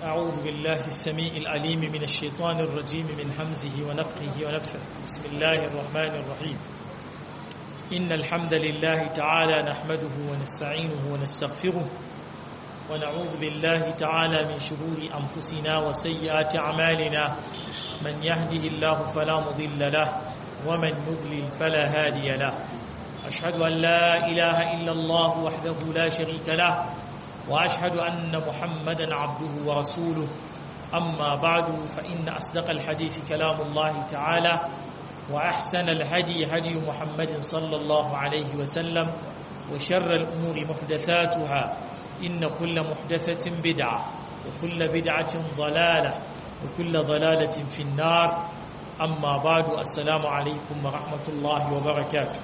أعوذ بالله السميع العليم من الشيطان الرجيم من همزه ونفخه ونفخه بسم الله الرحمن الرحيم إن الحمد لله تعالى نحمده ونستعينه ونستغفره ونعوذ بالله تعالى من شرور أنفسنا وسيئات أعمالنا من يهده الله فلا مضل له ومن يضلل فلا هادي له أشهد أن لا إله إلا الله وحده لا شريك له وأشهد أن محمدا عبده ورسوله أما بعد فإن أصدق الحديث كلام الله تعالى وأحسن الهدي هدي محمد صلى الله عليه وسلم وشر الأمور محدثاتها إن كل محدثة بدعة وكل بدعة ضلالة وكل ضلالة في النار أما بعد السلام عليكم ورحمة الله وبركاته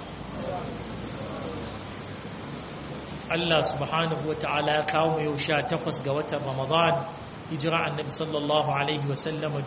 Allah subhanahu wa ta'ala ya kawo mu yau sha takwas ga watan Ramadan hijira annabi sallallahu alaihi wa sallama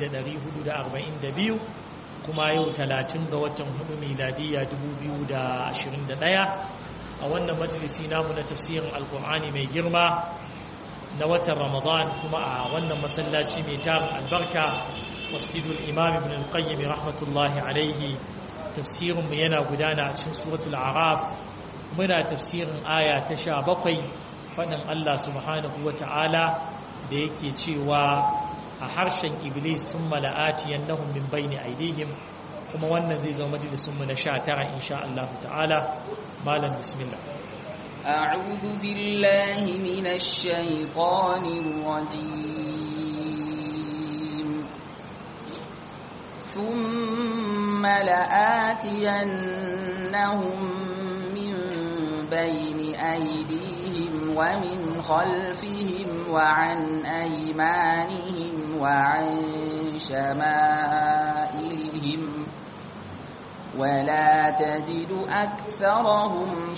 1442 kuma yau talatin ga watan hudu miladiya 2021 a wannan majalisi namu na tafsirin alkur'ani mai girma na watan Ramadan kuma a wannan masallaci mai tarin albarka masjidul imam ibn al-qayyim rahmatullahi alaihi tafsirinmu yana gudana a cikin suratul araf muna tafsirin aya ta sha bakwai faɗin Allah subhanahu wa ta'ala da yake cewa a harshen iblis tun mala'ati yannahum min bayni aidihim kuma wannan zai zama majalisunmu na sha tara insha Allah ta'ala malam bismillah أعوذ بالله من الشيطان الرجيم ثم لآتينهم بين أيديهم ومن خلفهم وعن أيمانهم وعن شمائلهم ولا تجد أكثرهم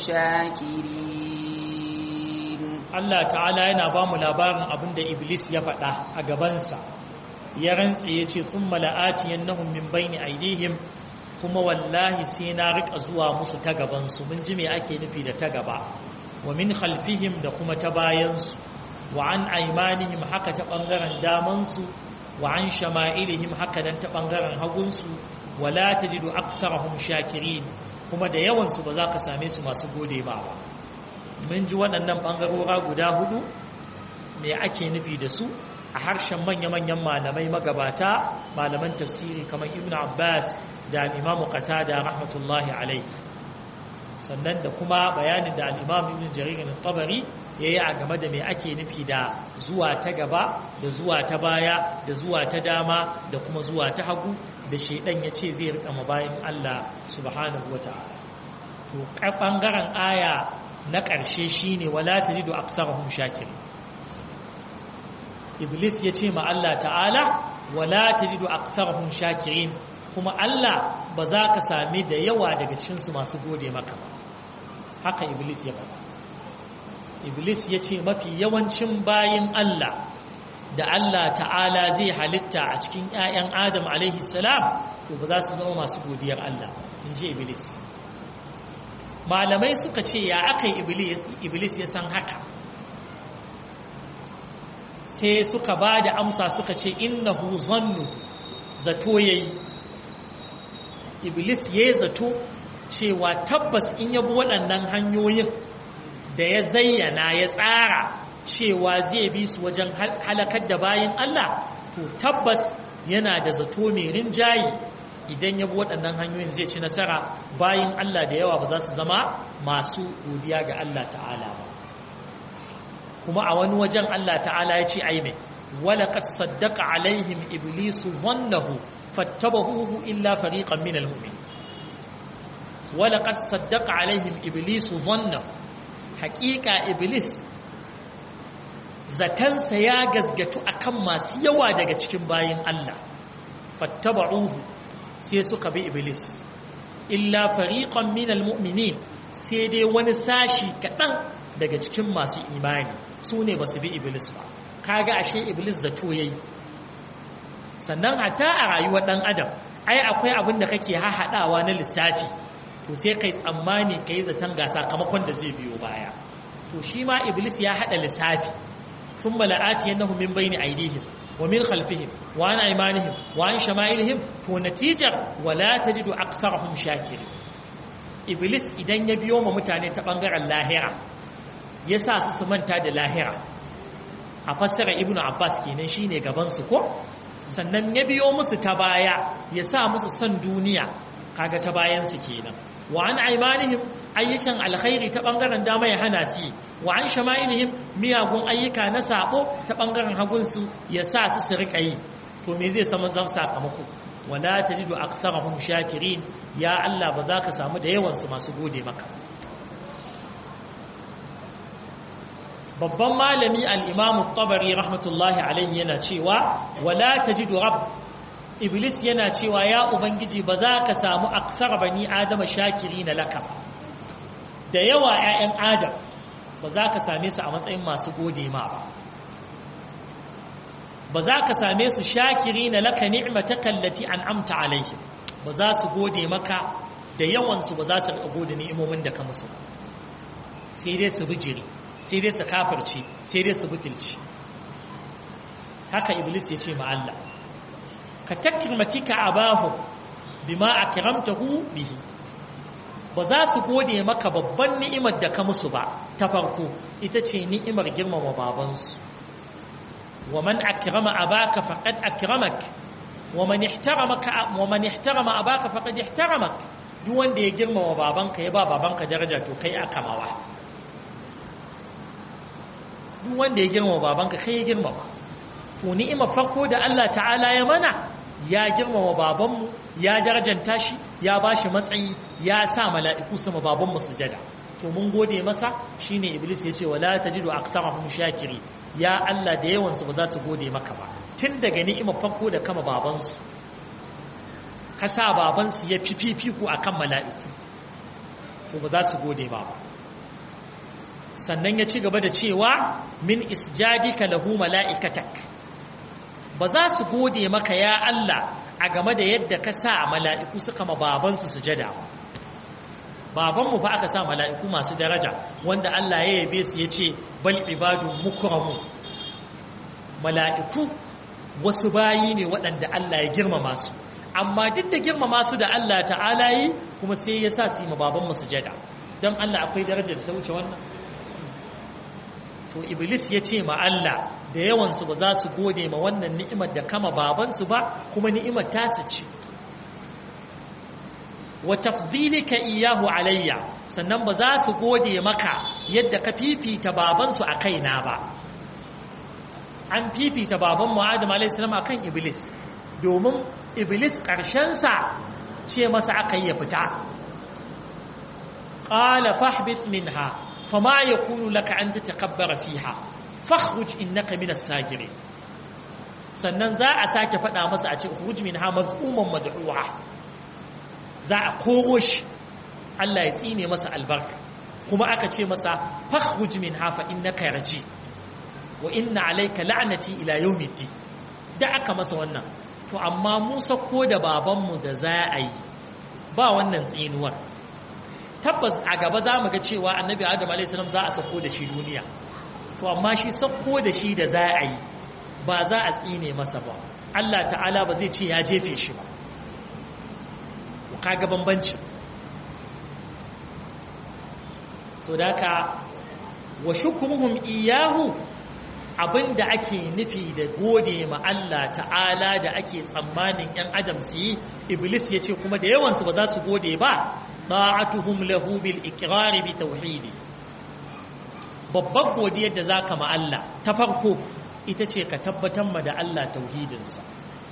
شاكرين الله تعالى yana ba mu labarin abin da Iblis ya faɗa a gabansa ya rantse ya ce sun mala'ati yannahum min bayni aidihim kuma wallahi sai na rika zuwa musu ta gabansu mun ji me ake nufi da ta gaba wa min khalfihim da kuma ta bayansu wa an aimanihim haka ta bangaren damansu wa an shama'ilihim haka nan ta bangaren hagunsu wala tajidu aktharahum shakirin kuma da yawansu ba za ka same su masu gode ba mun ji waɗannan bangarora guda hudu me ake nufi da su a harshen manya-manyan malamai magabata malaman tafsiri kamar ibn abbas da al'imamu qatada rahmatullahi alai sannan da kuma bayanin da al'imam ibn jaririn tabari ya yi a game da mai ake nufi da zuwa ta gaba da zuwa ta baya da zuwa ta dama da kuma zuwa ta hagu da shaidan ya ce zai rika bayan Allah subhanahu wa ta'ala to ɓangaren aya na ƙarshe shine wala tajidu aktsarahum shakirin iblis ya ce ma Allah ta'ala wala tajidu aktharahum shakirin kuma Allah ba za ka sami da yawa daga cikinsu masu gode maka ba haka iblis ya faɗa iblis ya ce mafi yawancin bayin Allah da Allah ta'ala zai halitta a cikin 'ya'yan adam alaihi salam to ba za su zama masu godiyar Allah in ji iblis malamai suka ce ya aka iblis ya san haka sai suka ba da amsa suka ce innahu zannu zato yayi iblis ya zato cewa tabbas in ya bi waɗannan hanyoyin da ya zayyana ya tsara cewa zai bi su wajen halakar da bayan Allah to tabbas yana da zato mai rinjayi idan ya bi waɗannan hanyoyin zai ci nasara bayan Allah da yawa ba za su zama masu godiya ga Allah ta'ala ba kuma a wani wajen Allah ta'ala ya ce ai mai walaƙat saddaka alaihim iblisu zannahu fattabahuhu illa fariqan minal mu'min walaƙat saddaka alaihim iblisu zannahu haƙiƙa iblis zatansa ya gazgatu akan masu yawa daga cikin bayin Allah fattabahuhu sai suka bi iblis illa fariqan minal mu'minin sai dai wani sashi kaɗan daga cikin masu imani su ne ba su bi iblis ba kaga ashe iblis zato yayi sannan hatta a rayuwar dan adam ai akwai abin da kake hahaɗawa na lissafi to sai kai tsammani kai zaton ga sakamakon da zai biyo baya to shi ma iblis ya haɗa lissafi thumma la'atiyannahum min bayni aydihim wa min khalfihim wa an aymanihim wa an shama'ilihim to natijar wala tajidu aktharahum shakirin iblis idan ya biyo ma mutane ta bangaren lahira ya sa su su manta da lahira a fassara ibnu abbas kenan shine gaban su ko sannan ya biyo musu ta baya ya sa musu son duniya kaga ta bayan su kenan wa an aimanihim ayyukan alkhairi ta bangaren dama ya hana su wa an shama'ilihim miyagun ayyuka na sabo ta bangaren hagun su ya sa su su rika yi to me zai samu zam sakamako wala tajidu aktharahum shakirin ya Allah ba za ka samu da yawan su masu gode maka babban malami al-imam tabari rahmatullahi alayhi yana cewa wala tajidu rabb iblis yana cewa ya ubangiji ba za ka samu aksar bani adama shakiri na laka da yawa 'ya'yan adam ba za ka same su a matsayin masu gode ma ba ba za ka same su shakiri na laka ni'mata kallati an amta alaihi ba za su gode maka da yawansu ba za su gode ni'imomin da ka musu sai dai su bijiri sai dai su kafirci sai dai su butulci haka iblis ya ce ma Allah ka takrimatika abahu bima akramtahu bihi ba za su gode maka babban ni'imar da ka musu ba ta farko ita ce ni'imar girmama babansu wa man akrama abaka faqad akramak wa man ihtaramaka wa man ihtarama abaka faqad ihtaramak duk wanda ya girmama babanka ya ba babanka daraja to kai akamawa duk wanda ya girmama babanka kai ya girmama to ni'imar farko da Allah ta'ala ya mana ya girmama babanmu ya darajanta shi ya ba shi matsayi ya sa mala'iku sama babanmu sujada to mun gode masa shine iblis ya ce wala tajidu aktarahum shakiri ya Allah da yawan su ba za su gode maka ba tun daga ni'imar farko da kama babansu ka sa babansu ya fi fifiku akan mala'iku to ba za su gode ba sannan ya ci gaba da cewa min isjadika lahu mala'ikatak ba za su gode maka ya Allah a game da yadda ka sa mala'iku suka ma babansu sujada babanmu fa aka sa mala'iku masu daraja wanda Allah ya yabe su ya ce bal ibadun mukramu mala'iku wasu bayi ne waɗanda Allah ya girmama su amma duk da girmama su da Allah ta'ala yi kuma sai ya sa su yi ma babanmu sujada don Allah akwai darajar da ta wuce wannan to iblis ya ce ma Allah da yawansu ba za su gode ma wannan ni'imar da kama babansu ba kuma ni'imar tasu ce wa tafdilika iyahu alayya sannan ba za su gode maka yadda ka fifita babansu a kaina ba an fifita baban mu Adam alayhi salam akan iblis domin iblis sa ce masa aka yi ya fita qala fahbit minha fama yakunu laka an tatakabbara fiha fakhruj innaka minas sagirin sannan za a sake faɗa masa a ce khuruj minha maz'uman mad'uha za a koro shi Allah ya tsine masa albarka kuma aka ce masa fakhruj minha fa innaka raji wa inna alayka la'nati ila yawmiddin da aka masa wannan to amma Musa ko da babanmu da za a yi ba wannan tsinuwar tabbas a gaba za mu ga cewa annabi adam a.s. za a sako da shi duniya to amma shi sako da shi da za a yi ba za a tsine masa ba Allah ta'ala ba zai ce ya jefe shi ba kaga bambanci to da ka wa shukruhum iyahu abinda ake nufi da gode ma Allah ta'ala da ake tsammanin yan adam su yi iblis ya ce kuma da yawansu ba za su gode ba ta'atuhum lahu bil iqrar bi tauhidi babbar godiyar da zaka ma Allah ta farko ita ce ka tabbatar ma da Allah tauhidinsa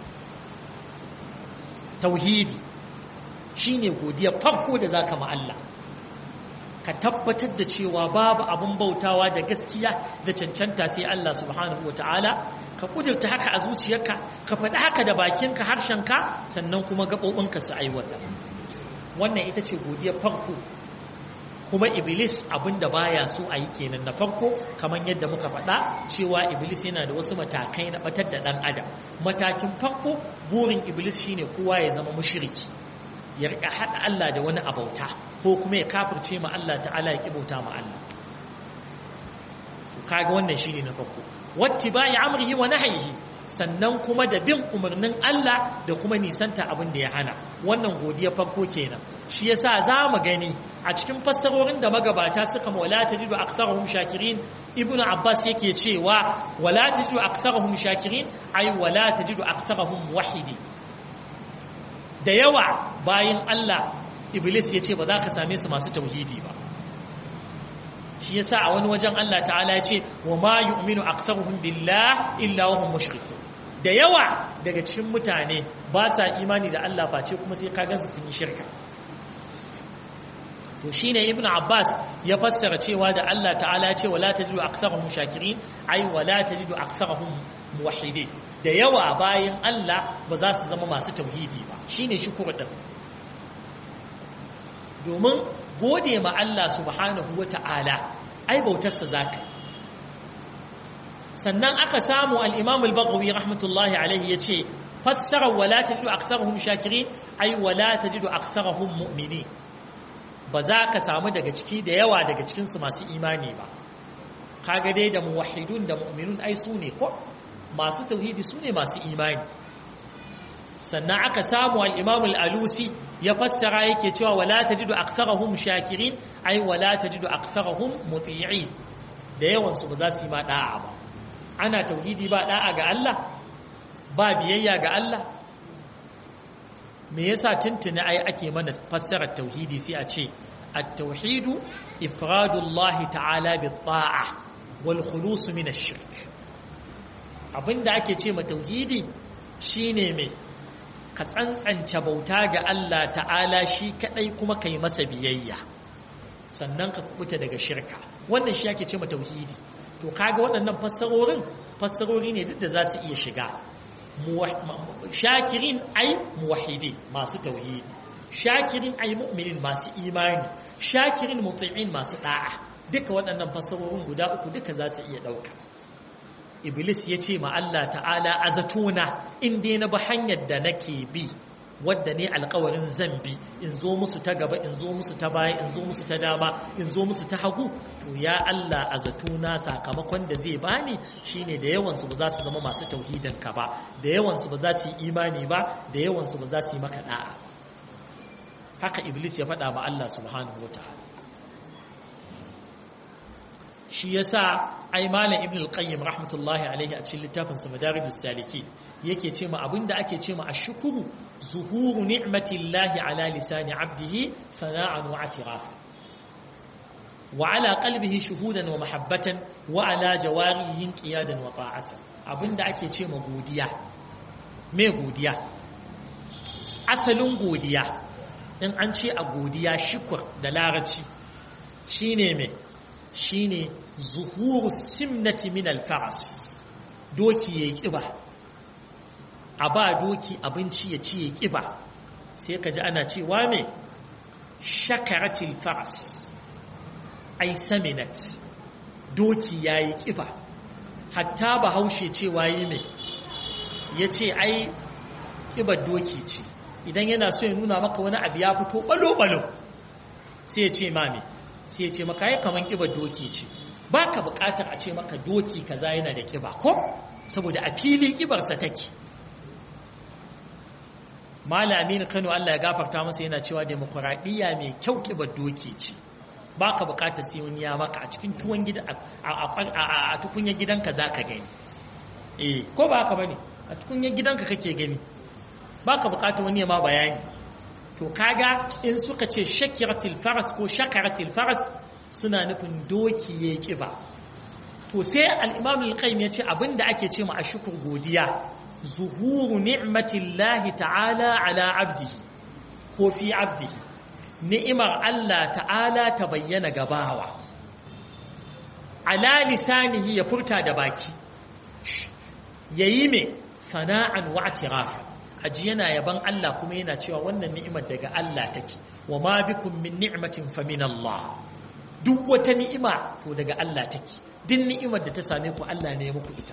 tauhidi shine godiyar farko da zaka ma Allah ka tabbatar da cewa babu abun bautawa da gaskiya da cancanta sai Allah subhanahu wataala ka kudurta haka a zuciyarka ka faɗi haka da bakinka harshenka sannan kuma gaɓoɓinka su aiwata wannan ita ce godiyar farko kuma iblis abinda baya so a yi kenan na farko kamar yadda muka faɗa cewa iblis yana da wasu matakai na batar da ɗan adam matakin farko burin iblis shine kowa ya zama mushriki ya rika haɗa Allah da wani abauta ko kuma ya kafirce ma Allah ta'ala ya kibauta ma Allah kaga wannan shine na farko wattiba'i amrihi wa nahyihi sannan kuma da bin umarnin Allah da kuma nisanta abin da ya hana wannan godiya farko kenan shi yasa za mu gani a cikin fassarorin da magabata suka wala tajidu aktharuhum shakirin ibnu abbas yake cewa wala tajidu aktharuhum shakirin ay wala tajidu aktharuhum wahidi da yawa bayin Allah iblis yace ba za ka same su masu tauhidi ba shi yasa a wani wajen Allah ta'ala ya ce wa ma yu'minu aktharuhum billah illa wa hum mushrikun da yawa daga cikin mutane ba sa imani da Allah face kuma sai ka gansu sun yi shirka to shine ibn abbas ya fassara cewa da Allah ta'ala ya ce wala tajidu aktharuhum shakirin ai wala tajidu aktharuhum muwahhidin da yawa bayan Allah ba za su zama masu tauhidi ba shine shukuru din domin gode ma Allah subhanahu wata'ala ai bautarsa zaka sannan aka samu al-imam al-baghawi rahmatullahi alaihi yace fassara wala tajidu aktharuhum shakirin ai wala tajidu aktharuhum mu'minin ba za ka samu daga ciki da yawa daga cikinsu masu imani ba kaga dai da muwahidun da mu'minun ai su ne ko masu tauhidi su ne masu imani sannan aka samu al-imam al-alusi ya fassara yake cewa wala tajidu aktharahum shakirin ai wala tajidu aktharahum muti'in da yawan su ba za su yi ma da'a ba ana tauhidi ba da'a ga Allah ba biyayya ga Allah me yasa tuntuni ai ake mana fassarar tauhidi sai a ce at-tauhidu ifradullahi ta'ala bit-ta'a wal khulus min ash-shirk abinda ake ce ma tauhidi shine me ka tsantsance bauta ga Allah ta'ala shi kadai kuma kai masa biyayya sannan ka kubuta daga shirka wannan shi ake ce ma tauhidi to kaga waɗannan fassarorin fassarori ne duk da za su iya shiga shakirin ai muwahidi masu tauhidi shakirin ai mu'minin masu imani shakirin muti'in masu da'a duka waɗannan fasarorin guda uku duka za su iya ɗauka iblis ya ce ma Allah ta'ala a zatona in dai na bi hanyar da nake bi wadda ne alkawarin zan bi in zo musu ta gaba in zo musu ta baya in zo musu ta dama in zo musu ta hagu to ya Allah a zatona sakamakon da zai bani shine da yawansu ba za su zama masu tauhidin ka ba da yawansu ba za su yi imani ba da yawansu ba za su yi maka da'a haka iblis ya faɗa ma Allah subhanahu wataala shi yasa ai malam ibn al-qayyim rahmatullahi alaihi a cikin littafin sa madarijus saliki yake ce ma abinda ake ce ma ashkuru zuhuru ni'matillahi ala lisani abdihi sana'an wa atirafa wa ala qalbihi shuhudan wa mahabbatan wa ala jawarihi qiyadan wa ta'atan abinda ake ce ma godiya me godiya asalin godiya in an ce a godiya shukur da larabci shine me shine zuhuru simnati min alfaras doki ya kiba a ba doki abinci ya ci ya kiba sai ka ji ana cewa me shakaratil faras ai saminat doki ya yi kiba hatta ba haushe cewa yi me ya ce ai kibar doki ce idan yana so ya nuna maka wani abu ya fito balo-balo sai ya ce mami sai ya ce maka ya kaman kibar doki ce ba ka bukatar a ce maka doki kaza yana da kiba ko saboda a fili kibarsa take malamin kano Allah ya gafarta masa yana cewa demokuraɗiyya mai kyau kibar doki ce ba ka bukatar sai wani ya maka a cikin tuwon gida a tukunyar gidanka za ka gani eh ko ba haka bane a tukunyar gidanka kake gani ba ka bukatar wani ya ma bayani to kaga in suka ce shakiratil faras ko shakaratil faras suna nufin doki ya kiba to sai al-imam al-qayyim yace abinda ake ce ma ashkur godiya zuhuru ni'matillahi ta'ala ala abdihi ko fi abdihi ni'imar Allah ta'ala ta bayyana gabawa ala lisanihi ya furta da baki yayi me sana'an wa i'tirafan aji yana yaban Allah kuma yana cewa wannan ni'imar daga Allah take wa ma bikum min ni'matin fa min Allah duk wata ni'ima to daga Allah take duk ni'imar da ta same ku Allah ne ya muku ita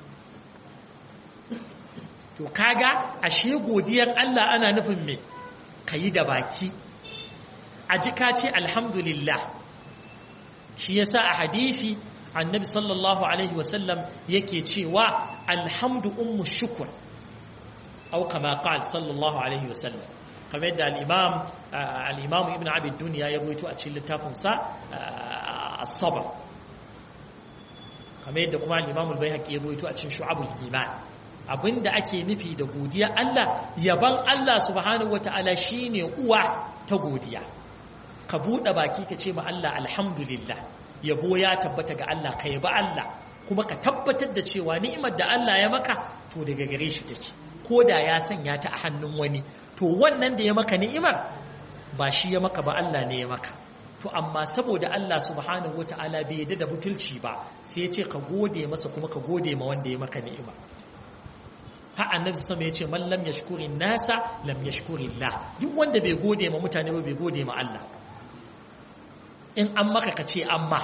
to kaga ashe godiyar Allah ana nufin me kayi da baki aji ka ce alhamdulillah shi yasa a hadisi annabi sallallahu alaihi wasallam yake cewa alhamdu ummu shukr au kama qal sallallahu alaihi wasallam kamar yadda al-imam al-imam ibn abi dunya ya rawaito a cikin littafin sa as-sabr kamar yadda kuma al-imam al-baihaqi ya rawaito a cikin shu'abul iman abinda ake nufi da godiya Allah yaban Allah subhanahu wataala shine uwa ta godiya ka bude baki ka ce ma Allah alhamdulillah yabo ya tabbata ga Allah ka yaba Allah kuma ka tabbatar da cewa ni'imar da Allah ya maka to daga gare shi take ko da ya sanya ta a hannun wani to wannan da ya maka ni'imar ba shi ya maka ba Allah ne ya maka to amma saboda Allah subhanahu wata'ala bai yadda da butulci ba sai ya ce ka gode masa kuma ka gode ma wanda ya maka ni'ima ha annabi sama ya ce man lam yashkuri nasa lam yashkuri Allah duk wanda bai gode ma mutane ba bai gode ma Allah in an maka ka ce amma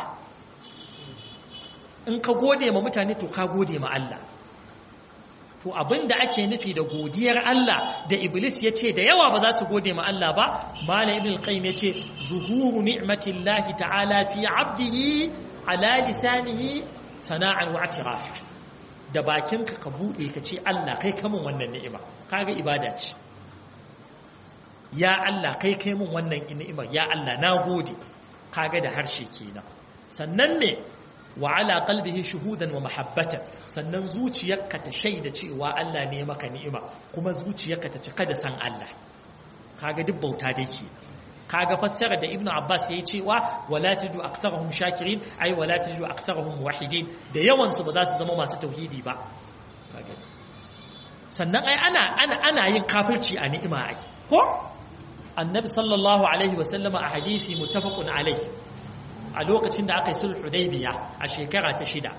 in ka gode ma mutane to ka gode ma Allah to abin da ake nufi da godiyar Allah da Iblis ya ce da yawa ba za su gode ma Allah ba Malam Ibn al-Qayyim ya ce zuhuru ni'matillahi ta'ala fi 'abdihi ala lisanihi sana'an wa i'tirafa da bakinka ka bude ka ce Allah kai kamun wannan ni'ima kaga ibada ce ya Allah kai kai mun wannan ni'imar ya Allah na gode kaga da harshe kenan sannan ne wa ala qalbihi shuhudan wa mahabbatan sannan zuciyarka ta shaida cewa Allah ne maka ni'ima kuma zuciyarka ta cika da san Allah kaga duk bauta da yake kaga fassara da Ibn Abbas yayi cewa wala tajidu aktharuhum shakirin ai wala tajidu aktharuhum muwahhidin da yawan su ba za su zama masu tauhidi ba sannan ai ana ana ana yin kafirci a ni'ima ai ko annabi sallallahu alaihi wa sallama a hadisi muttafaqun alaihi a lokacin da aka yi sulh hudaybiya a shekara ta shida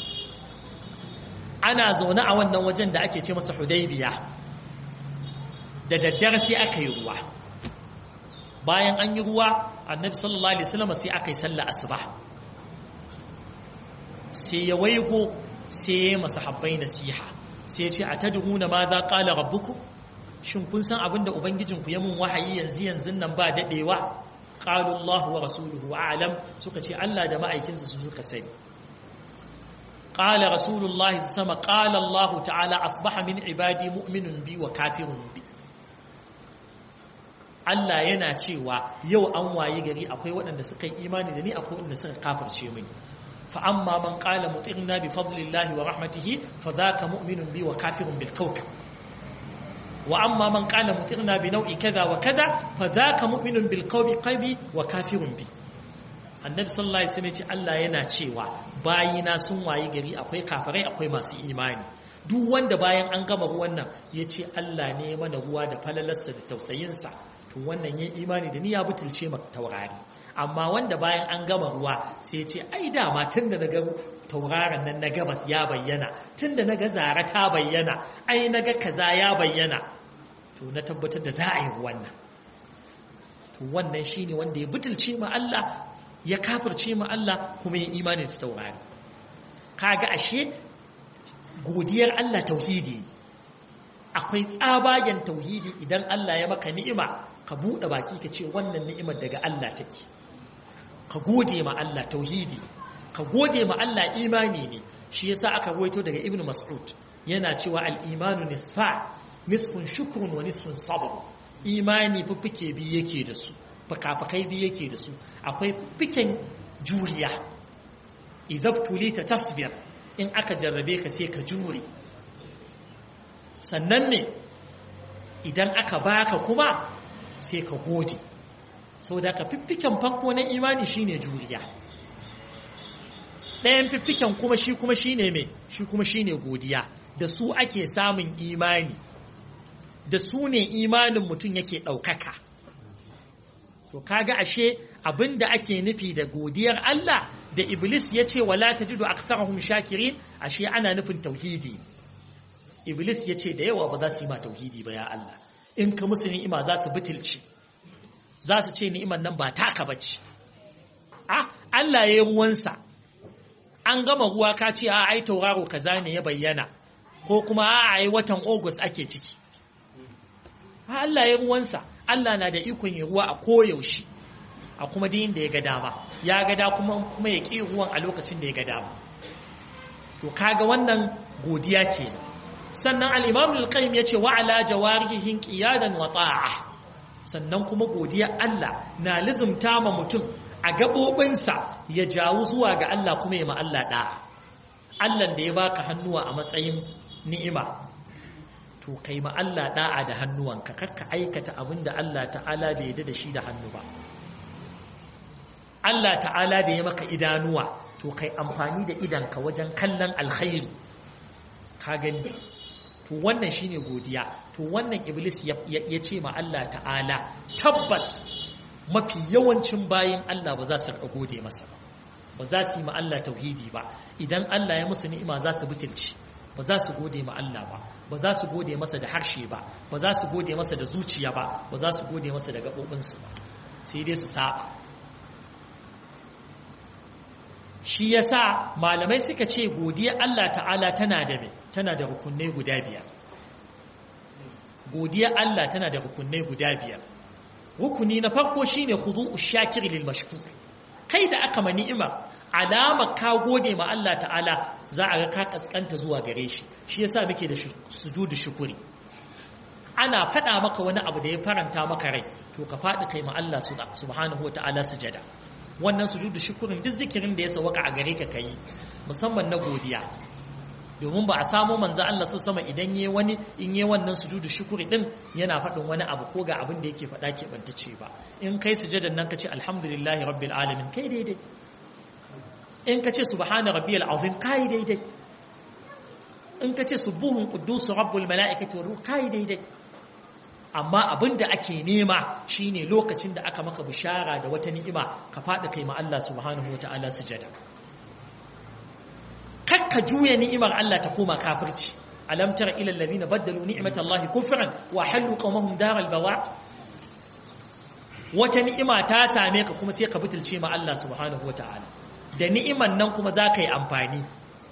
ana zaune a wannan wajen da ake ce masa hudaybiya da daddare sai aka yi ruwa bayan an yi ruwa annabi sallallahu alaihi wasallam sai aka yi sallah asuba sai ya waigo sai ya yi masahabbai nasiha sai ya ce atadruna ma za qala rabbukum shin kun san abin da ubangijinku ya mun wahayi yanzu yanzu nan ba dadewa qalu Allah wa rasuluhu a'lam suka ce Allah da ma'aikinsa su suka sani qala rasulullah sama qala Allah ta'ala asbaha min ibadi mu'minun bi wa kafirun bi Allah yana cewa yau an wayi gari akwai waɗanda suka yi imani da ni akwai waɗanda suka kafirce mini fa amma man qala mutirna bi fadlillahi wa rahmatihi fa dhaka mu'minun bi wa kafirun bil kawkab وأما من قال مطرنا بنوع كذا وكذا فذاك مؤمن بالقول قلبي وكافر بي annabi sallallahu alaihi wasallam ya ce Allah yana cewa bayina sun wayi gari akwai kafirai akwai masu imani duk wanda bayan an gama ruwan nan ya ce Allah ne mana ruwa da falalarsa da tausayinsa to wannan ya imani da ni ya butulce maka taurari amma wanda bayan an gama ruwa sai ya ce ai dama tun da naga tauraron nan na gabas ya bayyana tun da naga zara ta bayyana ai naga kaza ya bayyana to na tabbatar da za a yi wannan to wannan shine wanda ya butulce ma Allah ya kafirce ma Allah kuma ya imani da taurari kaga ashe godiyar Allah tauhidi akwai tsabagen tauhidi idan Allah ya maka ni'ima ka buɗe baki ka ce wannan ni'imar daga Allah take ka gode ma Allah tauhidi ka gode ma Allah imani ne shi yasa aka ruwaito daga Ibn Mas'ud yana cewa al-imanu nisfa nisfun shukrun wa nisfun sabr imani fuffuke biyu yake da su fakafakai biyu yake da su akwai fuffuken juriya idab tulita tasbir in aka jarrabe ka sai ka jure sannan ne idan aka baka kuma sai ka gode saboda ka fiffiken farko na imani shine juriya ɗayan fiffiken kuma shi kuma shine mai shi kuma shine godiya da su ake samun imani da su ne imanin mutum yake ɗaukaka to kaga ashe abinda ake nufi da godiyar Allah da Iblis ya ce wala tajidu aktsarahum shakirin ashe ana nufin tauhidi Iblis ya ce da yawa ba za su yi ma tauhidi ba ya Allah in ka musu ni'ima za su butulci za su ce ni'imar nan ba taka bace ah Allah ya yi ruwansa an gama ruwa ka ce a ai tauraro kaza ne ya bayyana ko kuma a ai watan August ake ciki Allah ya ruwansa Allah na da ikon yi ruwa a koyaushe a kuma din da ya ga dama ya ga da kuma kuma ya ƙi ruwan a lokacin da ya ga dama to kaga wannan godiya ke sannan al-imam al-qayyim yace wa ala jawarihin qiyadan wa ta'a sannan kuma godiya Allah na lizumta ma mutum a gabobinsa ya jawo zuwa ga Allah kuma ya ma Allah da'a Allah da ya baka hannuwa a matsayin ni'ima to kai ma Allah da'a da hannuwanka karka aikata abin da Allah ta'ala bai yarda da shi da hannu ba Allah ta'ala da ya maka idanuwa to kai amfani da idanka wajen kallon alkhairi ka gani to wannan shine godiya to wannan iblis ya ce ma Allah ta'ala tabbas mafi yawancin bayin Allah ba za su gode masa ba ba za su yi ma Allah tauhidi ba idan Allah ya musu ni'ima za su butulci ba za su gode ma Allah ba ba za su gode masa da harshe ba ba za su gode masa da zuciya ba ba za su gode masa da gaɓoɓinsu ba sai dai su saba shi yasa malamai suka ce godiya Allah ta'ala tana da me tana da rukunai guda biyar godiya Allah tana da rukunai guda biyar rukuni na farko shine khudu'u shakir lil mashkur kai da aka ma ni'ima alama ka gode ma Allah ta'ala za a ga ka kaskanta zuwa gare shi shi yasa muke da sujudu shukuri ana faɗa maka wani abu da ya faranta maka rai to ka faɗi kai ma Allah subhanahu wa ta'ala sujada wannan sujudu shukurin duk zikirin da ya sawaka a gare ka kai musamman na godiya domin ba a samo manzo Allah su sama idan yayi wani in yayi wannan sujudu shukuri din yana faɗin wani abu ko ga abin da yake faɗa ke bantace ba in kai sujadan nan kace alhamdulillahi rabbil alamin kai daidai in kace subhana rabbiyal azim kai daidai in kace subuhun quddus rabbul malaikati war ruh kai daidai amma abin da ake nema shine lokacin da aka maka bishara da wata ni'ima ka faɗi kai ma Allah subhanahu wataala sujada kakka juya ni'imar Allah ta koma kafirci alam tara ila alladhina baddalu ni'matallahi kufran wa halu qawmahum daral bawa wata ni'ima ta same ka kuma sai ka butulce ma Allah subhanahu wataala da ni'iman nan kuma za ka yi amfani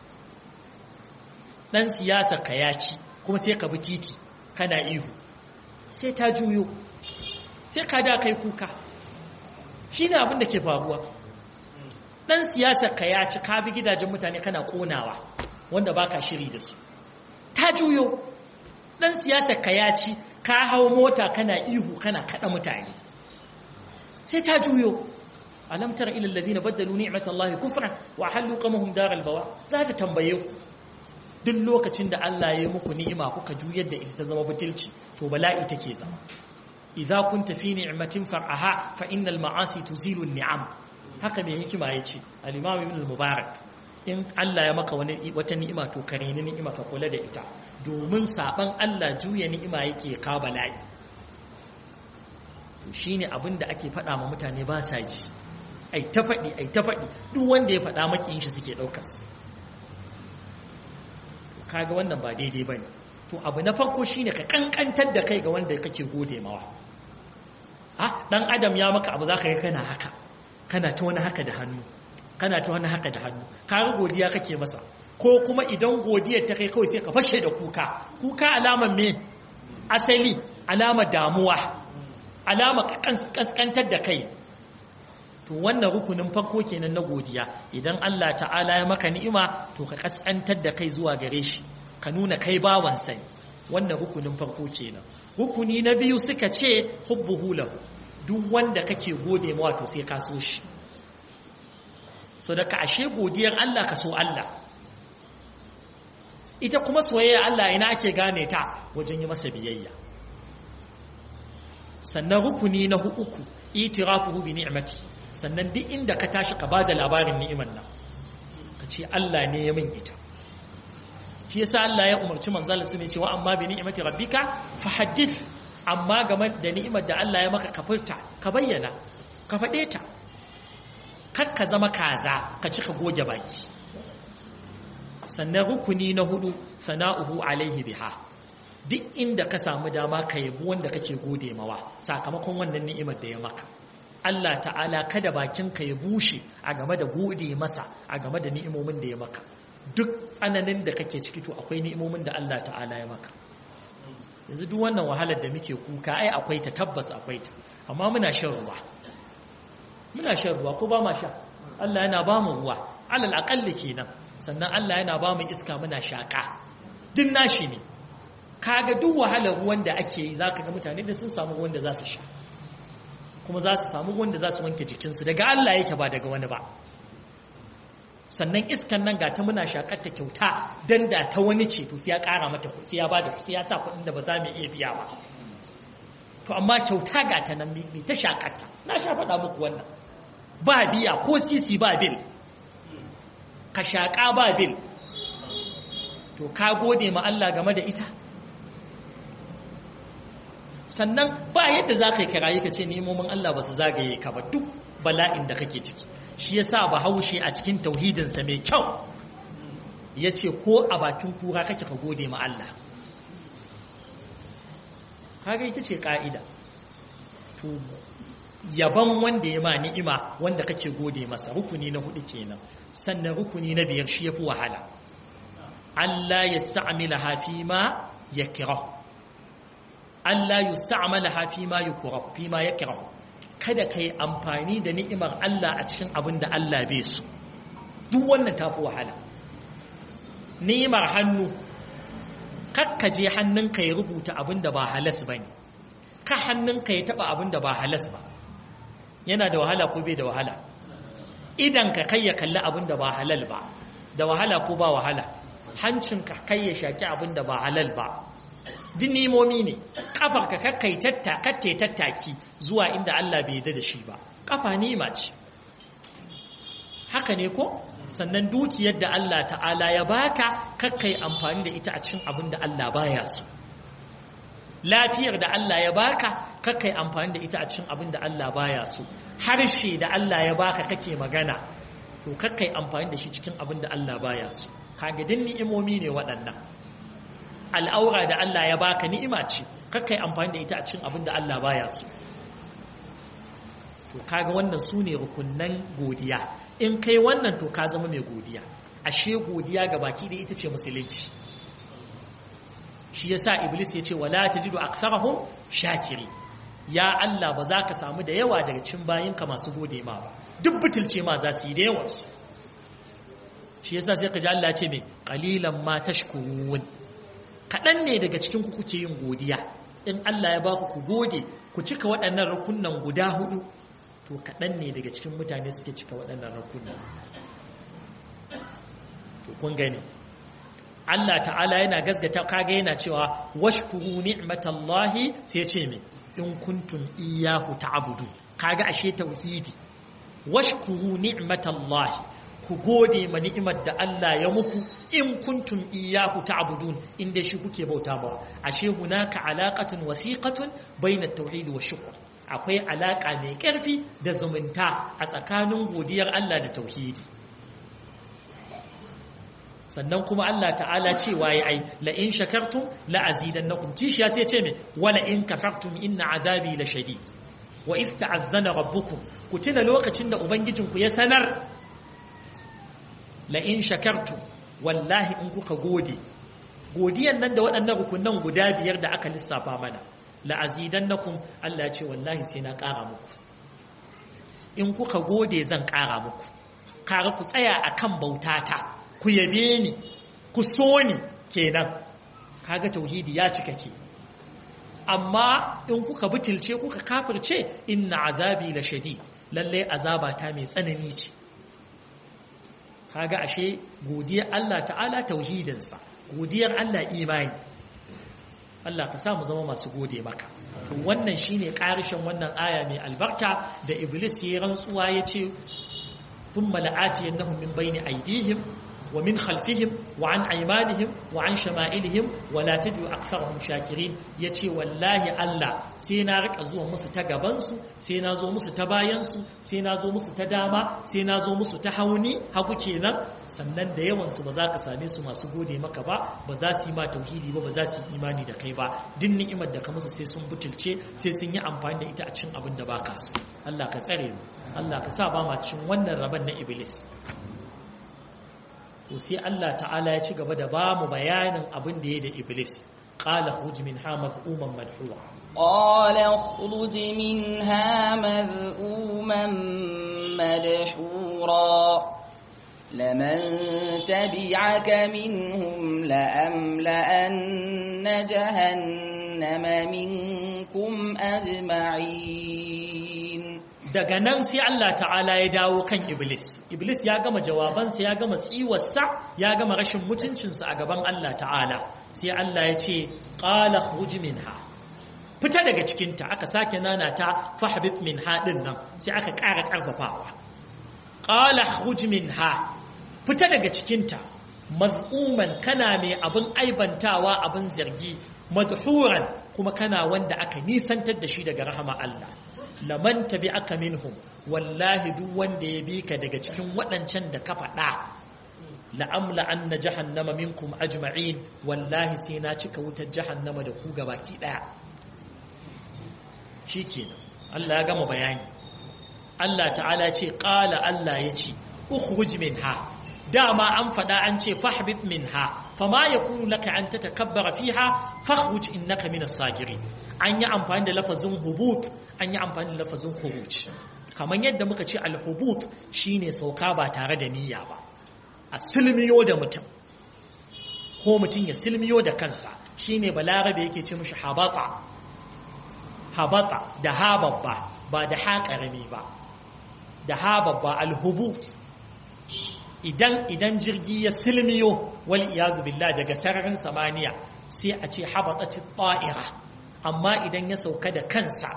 dan siyasa ka yaci kuma sai ka bi titi kana ihu sai ta juyo sai ka da kai kuka shine abin da ke faruwa dan siyasar ka ya ci ka bi gidajen mutane kana konawa wanda baka shiri da su ta juyo dan siyasar ka ya ci ka hau mota kana ihu kana kada mutane sai ta juyo alam tara ila alladhina badalu ni'matallahi kufran wa halu qamahum daral bawa za ta tambaye ku duk lokacin da Allah ya yi muku ni'ima kuka juyar da ita ta zama butulci to bala'i take zama idza kunta fi ni'matin far'aha fa innal ma'asi tuzilu ni'am haka mai hikima ya ce al-imam ibn al-mubarak in Allah ya maka wani wata ni'ima to kare ni ni'ima ka kula da ita domin saban Allah juya ni'ima yake ka bala'i to shine abin da ake faɗa ma mutane ba sa ji ai ta faɗi ai ta faɗi duk wanda ya faɗa makiyin shi suke ɗaukas kaga wannan ba daidai bane to abu na farko shine ka kankantar da kai ga wanda kake gode mawa ha dan adam ya maka abu zaka yi kana haka kana ta wani haka da hannu kana ta wani haka da hannu kaga godiya kake masa ko kuma idan godiyar ta kai kawai sai ka fashe da kuka kuka alamar me asali alamar damuwa alamar kaskantar da kai to wannan rukunin farko kenan na godiya idan Allah ta'ala ya maka ni'ima to ka kaskantar da kai zuwa gare shi ka nuna kai bawan sai wannan rukunin farko kenan rukuni na biyu suka ce hubbuhu lahu duk wanda kake gode mawa to sai ka so shi so da ka ashe godiyar Allah ka so Allah ita kuma soyayya Allah ina ake gane ta wajen yi masa biyayya sannan rukuni na uku itirafuhu bi ni'mati sannan duk inda ka tashi ka bada labarin ni'imar nan ka ce Allah ne ya min ita shi yasa Allah ya umarci manzal sun ce wa amma bi ni'mati rabbika fa haddith amma game da ni'imar da Allah ya maka ka furta ka bayyana ka faɗe ta kar ka zama kaza ka cika goge baki sannan rukuni na hudu sana'uhu alaihi biha duk inda ka samu dama ka yabi wanda kake gode mawa sakamakon wannan ni'imar da ya maka Allah ta'ala kada bakinka ya bushe a game da gode masa a game da ni'imomin da ya maka duk tsananin da kake ciki to akwai ni'imomin da Allah ta'ala ya maka yanzu duk wannan wahalar da muke kuka ai akwai ta tabbas akwai ta amma muna shan ruwa muna shan ruwa ko ba ma sha Allah yana ba mu ruwa alal aqalli kenan sannan Allah yana ba mu iska muna shaka din nashi ne kaga duk wahalar ruwan da ake yi zaka ga mutane da sun samu ruwan da za su sha kuma za su samu ruwan da za su wanke jikinsu daga Allah yake ba daga wani ba sannan iskan nan ga ta muna shakar ta kyauta dan da ta wani ce to sai ya kara mata kuɗi ya bada kuɗi ya sa kuɗin da ba za mu iya biya ba to amma kyauta ga ta nan mai ta shakarta na sha faɗa muku wannan ba biya ko sisi ba bil ka shaƙa ba bil to ka gode ma Allah game da ita sannan ba yadda za ka yi kirayi ka ce nemomin Allah ba su zagaye ka ba duk bala'in da kake ciki shi ya sa ba haushe a cikin tauhidinsa mai kyau ya ce ko a bakin kura kake ka gode ma Allah kaga ita ce ƙa'ida to yaban wanda ya ma ni'ima wanda kake gode masa rukuni na hudu kenan sannan rukuni na biyar shi yafi wahala Allah ya sta'amila hafi ma ya kirahu Allah ya sta'amala hafi ma ya kirahu fi ma ya kirahu kada ka yi amfani da ni'imar Allah a cikin abin da Allah bai su duk wannan tafi wahala ni'imar hannu kakkaje hannunka ya rubuta abin da ba halas ba ne ka hannunka ya taba abin da ba halas ba yana da wahala ko bai da wahala idan ka kai ya kalli abin da ba halal ba da wahala ko ba wahala hancinka kai ya shaki abin da ba halal ba duk nimomi ne kafar ka kakkai tattakatte tattaki zuwa inda Allah bai yarda da shi ba kafa nima ce haka ne ko sannan dukiyar da Allah ta'ala ya baka kakkai amfani da ita a cikin abin da Allah baya so lafiyar da Allah ya baka kakkai amfani da ita a cikin abin da Allah baya so harshe da Allah ya baka kake magana to kakkai amfani da shi cikin abin da Allah baya so kaga din ni'imomi ne waɗannan al'aura da Allah ya baka ni'ima ce kakkai amfani da ita a cikin abin da Allah baya so to kaga wannan su ne rukunnan godiya in kai wannan to ka zama mai godiya ashe godiya ga baki da ita ce musulunci shi yasa iblis ya ce wala tajidu aktharahum shakiri ya Allah ba za ka samu da yawa daga cikin bayinka masu gode ma ba duk butulce ma za su yi da yawan su shi yasa sai ka ji Allah ce mai qalilan ma tashkurun kadan ne daga cikin ku kuke yin godiya in Allah ya baku ku gode ku cika waɗannan rukunnan guda hudu to kaɗan ne daga cikin mutane suke cika waɗannan rukunnan to kun gani Allah ta'ala yana gasgata kaga yana cewa washkuru ni'matallahi sai ce me in kuntum iyyahu ta'budu kaga ashe tauhidi washkuru ni'matallahi ku gode ma ni'imar da Allah ya muku in kuntum iyyahu ta'budun inda shi kuke bauta ba ashe hunaka alaqatun wasiqatun bayna at-tauhid wa shukr akwai alaka mai karfi da zumunta a tsakanin godiyar Allah da tauhidi sannan kuma Allah ta'ala cewa ya ai la in shakartum la azidannakum kishiya sai ce me wala in kafartum inna azabi la shadid wa iz ta'azzana rabbukum ku tuna lokacin da ubangijinku ya sanar la in shakartum wallahi in kuka gode godiyan nan da waɗannan rukunan guda biyar da aka lissafa mana la azidannakum Allah ya ce wallahi sai na ƙara muku in kuka gode zan ƙara muku kare ku tsaya akan bautata ku yabe ni ku so ni kenan kaga tauhidi ya cika ke amma in kuka butulce kuka kafirce inna azabi la shadid lalle azaba ta mai tsanani ce kaga ashe godiyar Allah ta'ala tauhidinsa godiyar Allah imani Allah ka samu zama masu gode maka to wannan shine karishin wannan aya mai albarka da iblis ya rantsuwa ya ce thumma la'atiyannahum min bayni aydihim ومن خلفهم وعن أيمانهم وعن شمائلهم ولا تجد أكثرهم شاكرين يتي والله الله سينا رك أزوه مسو تقبنسو سينا زو مسو تباينسو سينا زو مسو تداما سينا زو مسو تحوني هكو كينا sannan da yawansu ba za ka same su masu gode maka ba ba za su yi ma tauhidi ba ba za su yi imani da kai ba duk ni'imar da ka musu sai sun butulce sai sun yi amfani da ita a cikin abin da ba ka so Allah ka tsare mu Allah ka sa ba ma cikin wannan rabon na iblis to sai Allah ta'ala ya ci gaba da ba mu bayanin abin da ya da Iblis qala khuruj minha madhuman madhura قال اخرج منها مذءوما مدحورا لمن تبعك منهم لأملأن جهنم منكم أجمعين daga nan sai Allah ta'ala ya dawo kan Iblis Iblis ya gama jawabansa ya gama tsiwarsa ya gama rashin mutuncinsa a gaban Allah ta'ala sai Allah ya ce qala khruj minha fita daga cikinta aka sake nana ta fahbit minha din nan sai aka ƙara ƙarfafawa qala khruj minha fita daga cikinta maz'uman kana mai abin aibantawa abin zargi madhuran kuma kana wanda aka nisantar da shi daga rahama Allah laman tabi aka minhum wallahi duk wanda ya bi ka daga cikin waɗancan da ka faɗa la'amla anna jahannama minkum ajma'in wallahi sai na cika wutar jahannama da ku gabaki ɗaya shikenan Allah ya gama bayani Allah ta'ala ce qala Allah ya ce ukhruj minha dama an faɗa an ce fahbit minha fama yakunu laka an tatakabbara fiha fakhruj innaka minas sagirin an yi amfani da lafazin hubut an yi amfani da lafazin khuruj kamar yadda muka ce al-hubut shine sauka ba tare da niyya ba a silmiyo da mutum ko mutum ya silmiyo da kansa shine balarabe yake ce mishi habata habata da ha babba ba da ha karami ba da ha babba al-hubut idan idan jirgi ya silmiyo wal iyazu billah daga sararin samaniya sai a ce habatati ta'ira amma idan ya sauka da kansa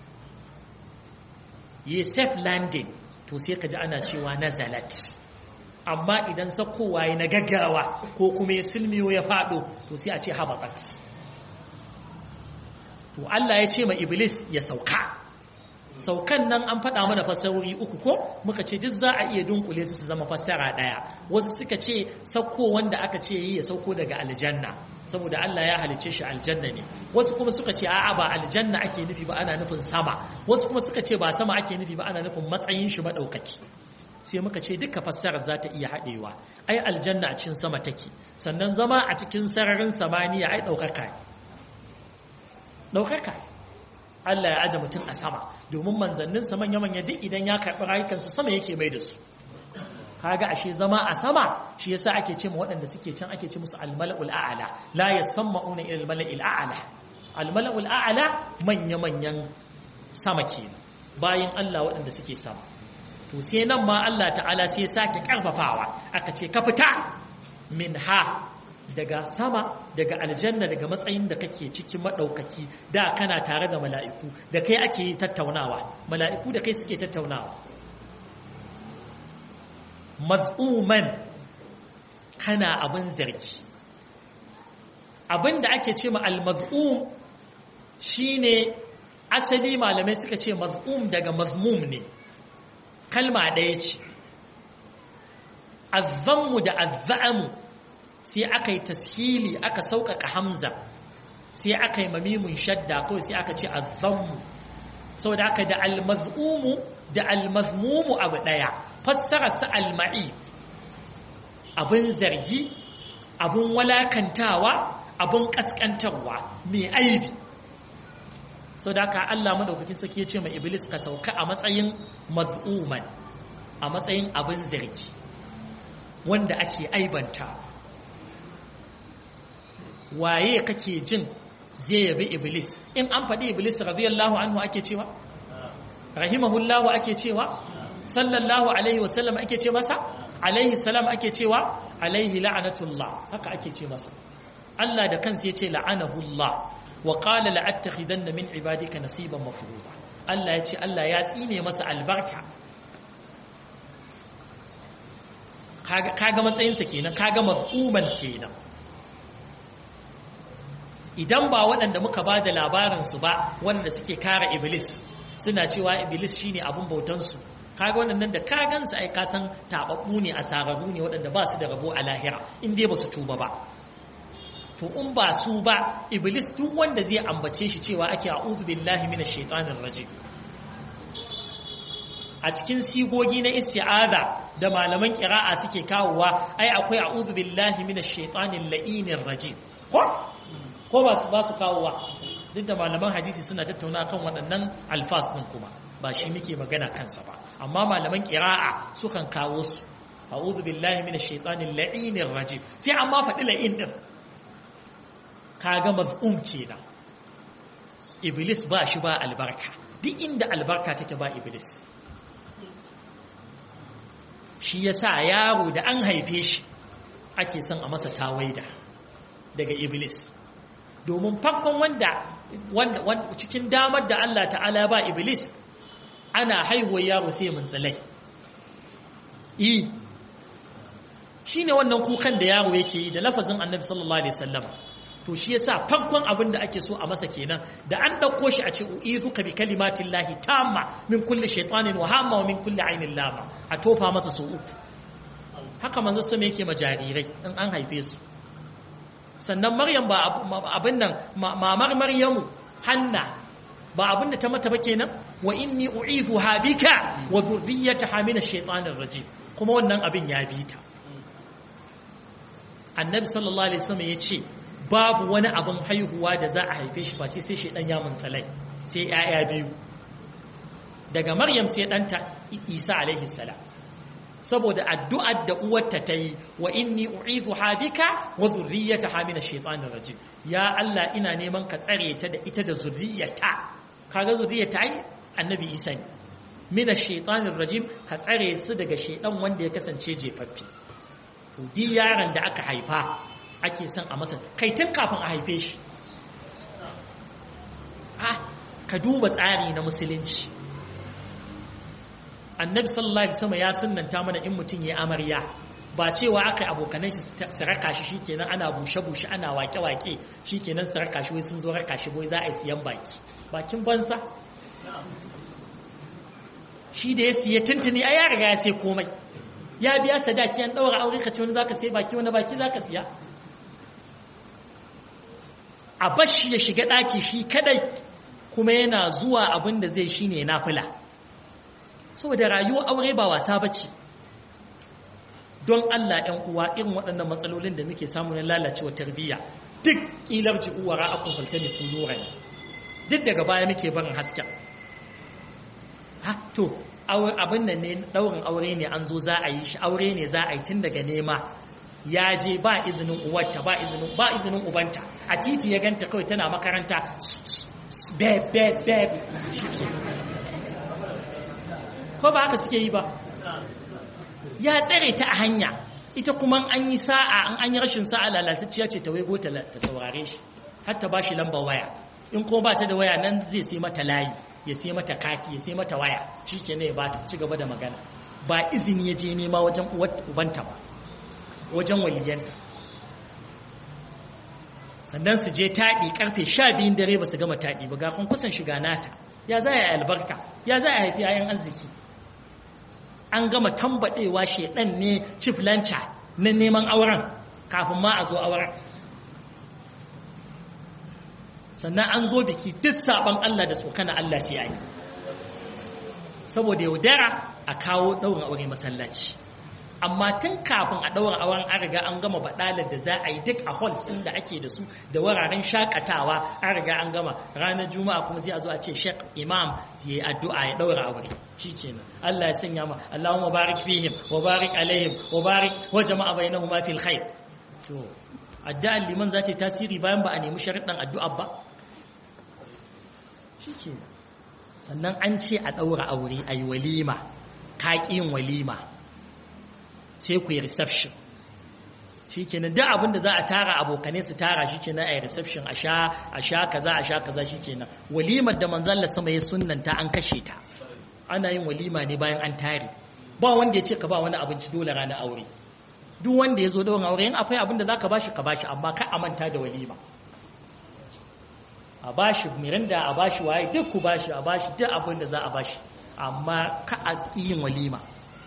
yi safe landing to sai ka ji ana cewa nazalat amma idan saukowa ya na gaggawa ko kuma ya silmiyo ya fado to sai a ce habatat to Allah ya ce ma iblis ya sauka saukan nan an faɗa mana fasarori uku ko muka ce duk za a iya dunkule su su zama fassara ɗaya wasu suka ce sauko wanda aka ce yi ya sauko daga aljanna saboda Allah ya halicce shi aljanna ne wasu kuma suka ce a'a ba aljanna ake nufi ba ana nufin sama wasu kuma suka ce ba sama ake nufi ba ana nufin matsayin shi madaukaki sai muka ce duka fassarar za ta iya haɗewa ai aljanna a cikin sama take sannan zama a cikin sararin samaniya ai ɗaukaka ɗaukaka Allah ya aje mutum a sama domin manzanninsa manya-manya duk idan ya karɓi rayukansu sama yake mai da su kaga ashe zama a sama shi yasa ake ce ma waɗanda suke can ake ce musu almala'ul a'ala la yasamma'una ila almala'il a'ala almala'ul a'ala manya-manyan sama kenan bayan Allah waɗanda suke sama to sai nan ma Allah ta'ala sai ya sake karfafawa aka ce ka fita min ha daga sama daga aljanna daga matsayin da kake cikin maɗaukaki da kana tare da mala'iku da kai ake yi tattaunawa mala'iku da kai suke tattaunawa maz'uman kana abin zargi abin da ake ce ma al-maz'um shine asali malamai suka ce maz'um daga mazmum ne kalma ɗaya ce azzammu da azza'amu sai aka yi tashili aka sauƙaƙa hamza sai aka yi mamimun shadda kawai sai aka ce azzammu sau da aka da almaz'umu da almazmumu abu ɗaya fassara su alma'i abin zargi abin walakantawa abin ƙasƙantarwa mai aibi sau da aka Allah maɗaukakin sarki ya ce ma iblis ka sauka a matsayin maz'uman a matsayin abin zargi wanda ake aibanta waye kake jin zai yabi iblis in an faɗi iblis radiyallahu anhu ake cewa rahimahullahu ake cewa sallallahu alaihi wasallam ake ce masa alaihi salam ake cewa alaihi la'anatullah haka ake ce masa Allah da kansa yace la'anahullah wa qala la'attakhidanna min ibadika nasiban mafruḍa Allah yace Allah ya tsine masa albarka kaga matsayinsa kenan kaga maz'uman kenan idan ba waɗanda muka ba da labarinsu ba wanda suke kara iblis suna cewa iblis shine abin bautansu kaga waɗannan da ka gansu ai kasan taɓaɓɓu ne a sararru ne waɗanda ba su da rabo a lahira in dai ba su tuba ba to in ba su ba iblis duk wanda zai ambace shi cewa ake a'udhu billahi minash shaitanir rajim a cikin sigogi na isti'aza da malaman ƙira'a suke kawowa ai akwai a'udhu billahi minash shaitanir la'inir rajim ko ko ba su ba su kawowa duk da malaman hadisi suna tattauna kan waɗannan alfas ɗin kuma ba shi muke magana kansa ba amma malaman ƙira'a sukan kawo su a'udhu billahi minash shaitanir la'inir rajim sai amma faɗi la'in din kaga maz'um kenan iblis ba shi ba albarka duk inda albarka take ba iblis shi yasa yaro da an haife shi ake son a masa tawaida daga iblis domin farkon wanda wanda cikin damar da Allah ta'ala ba iblis ana haihuwar yaro sai mun tsalai yi shi ne wannan kukan da yaro yake yi da lafazin annabi sallallahu alaihi wasallam to shi yasa farkon abin da ake so a masa kenan da an dauko shi a ce uizuka bi kalimatin lahi tamma min kulli shaytanin wa hamma wa min kulli ainin lama a tofa masa su uku haka manzo sama yake ma jarirai in an haife su sannan maryam ba abin nan mamar maryamu hanna ba abin da ta mata ba kenan wa inni u'izuha bika wa dhurriyyataha min ash-shaytanir rajim kuma wannan abin ya bi ta annabi sallallahu alaihi wasallam yace babu wani abin haihuwa da za a haife shi face sai shedan ya muntsalai sai yaya biyu daga maryam sai danta isa alaihi salam saboda addu'ar da uwarta ta yi wa inni u'idhuha bika wa dhurriyyataha min ash-shaytanir rajim ya Allah ina neman ka tsare ta da ita da zurriyata kaga zurriyata ai annabi Isa ne min ash-shaytanir rajim ka tsare su daga shaydan wanda ya kasance jefaffe to di yaron da aka haifa ake son a masa kai tun kafin a haife shi ah ka duba tsari na musulunci annabi sallallahu alaihi wasallam ya sunnanta mana in mutum ya amarya ba cewa aka abokanan shi su raka shi shikenan ana bushe bushe ana wake wake shikenan su raka shi wai sun zo raka shi wai za a yi siyan baki bakin bansa shi da ya siya tuntuni a ya riga ya sai komai ya biya sadaki an daura aure ka ce wani zaka sai baki wani baki zaka siya a bashi ya shiga daki shi kadai kuma yana zuwa abin da zai shine nafila saboda rayuwar aure ba wasa bace don Allah ‘yan uwa irin waɗannan matsalolin da muke samu na lalacewa tarbiyya duk ƙilar ji uwa ra'akun faltani su lura ne duk daga baya muke barin hasken ha to abin nan ne ɗaurin aure ne an zo za a yi shi aure ne za a yi tun daga nema ya je ba izinin uwarta ba izinin ba izinin ubanta a titi ya ganta kawai tana makaranta beb beb beb ko ba haka suke yi ba ya tsare ta a hanya ita kuma an yi sa'a an an yi rashin sa'a lalatacciya ce ta waigo ta saurare shi har ta bashi lambar waya in kuma ba ta da waya nan zai sai mata layi ya sai mata kati ya sai mata waya shi ke ne ba ta ci gaba da magana ba izini ya je nema wajen ubanta ba wajen waliyanta sannan su je taɗi karfe sha biyun dare ba su gama taɗi ba ga kusan shiga nata ya za a yi albarka ya za a haifi yayan arziki an gama tambadewa shedan ne chief lancha na neman auren kafin ma a zo auren sannan an zo biki duk saban Allah da tsokana Allah sai yi saboda yaudara a kawo daurin aure masallaci amma tun kafin a daura auren an riga an gama badalar da za a yi duk a halls din da ake da su da wuraren shakatawa an riga an gama ranar juma'a kuma sai a zo a ce sheikh imam ya yi addu'a ya daura aure shikenan Allah ya sanya ma Allahumma barik fihim wa barik alaihim wa barik wa jama'a bainahuma fil khair to addu'ar liman za ta yi tasiri bayan ba a nemi sharuɗan addu'a ba shikenan sannan an ce a daura aure ayi walima ka yin walima sai ku yi reception shi kenan duk abin da za a tara abokanai su tara shi kenan a yi reception a sha a sha kaza a sha kaza shi kenan walimar da manzalla sama ya sunanta an kashe ta ana yin walima ne bayan an tare ba wanda ya ce ka ba wani abinci dole ranar aure duk wanda ya zo da aure in akwai abin da za ka bashi ka bashi amma ka a manta da walima a bashi mirinda a bashi waye duk ku bashi a bashi duk abin da za a bashi amma ka a yin walima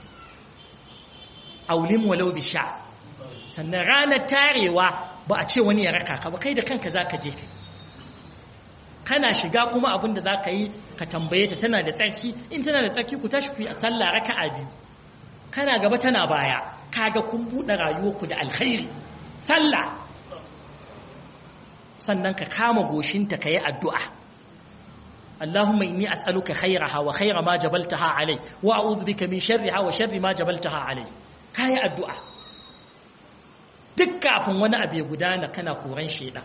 aulim walau bi sha sannan ranar tarewa ba a ce wani ya raka ka ba kai da kanka za ka je kai kana shiga kuma abin da za ka yi ka tambaye ta tana da tsarki in tana da tsarki ku tashi ku yi sallah raka a biyu kana gaba tana baya kaga kun buɗe rayuwarku da alkhairi sallah sannan ka kama goshinta ka yi addu'a Allahumma inni as'aluka khairaha wa khaira ma jabaltaha alai wa a'udhu bika min sharriha wa sharri ma jabaltaha alai kai addu'a duk kafin wani abu ya gudana kana koran sheda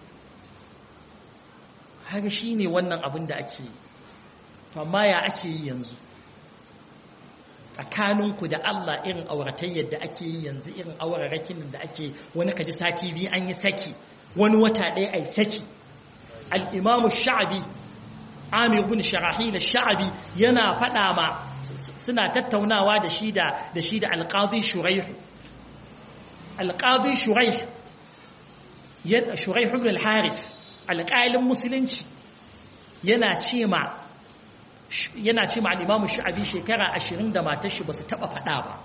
haka shine wannan abin da ake yi to amma ya ake yi yanzu tsakaninku da Allah irin auratayyar da ake yi yanzu irin aurarakin da ake wani kaji sati biyu an yi saki wani wata ɗaya ai saki al-imamu sha'abi Amir bin Sharahil Sha'abi yana faɗa ma suna tattaunawa da shi da da shi da Al-Qadi Shuraih Al-Qadi Shuraih ya Shuraih ibn al-Harith alƙalin musulunci yana ce ma yana ce ma al-Imam Sha'abi shekara 20 da matar shi basu taba faɗa ba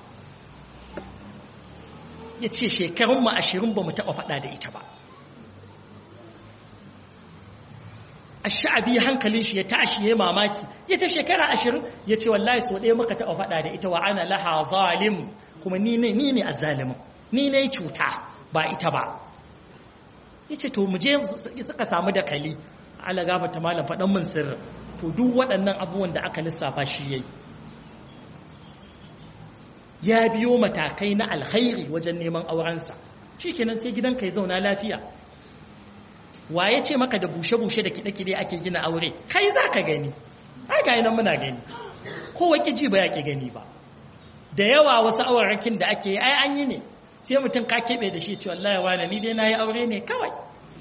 yace shekarun mu 20 bamu taba faɗa da ita ba sha'abi hankalin shi ya tashi ya mamaki ya ce shekara ashirin ya ce wallahi so ɗaya muka taɓa faɗa da ita wa ana laha zalim kuma ni ne ni ne azzalimin ni ne cuta ba ita ba ya ce to mu je suka samu da kali ala gaba ta malam faɗan min sirrin to duk waɗannan abubuwan da aka lissafa shi yayi ya biyo matakai na alkhairi wajen neman aurensa shikenan sai gidanka ya zauna lafiya wa ya ce maka da bushe-bushe da kiɗe-kiɗe ake gina aure kai za ka gani ai ga nan muna gani kowa ji ba ya ke gani ba da yawa wasu aurarakin da ake yi ai an yi ne sai mutum ka keɓe da shi ce wallahi wani ni dai na yi aure ne kawai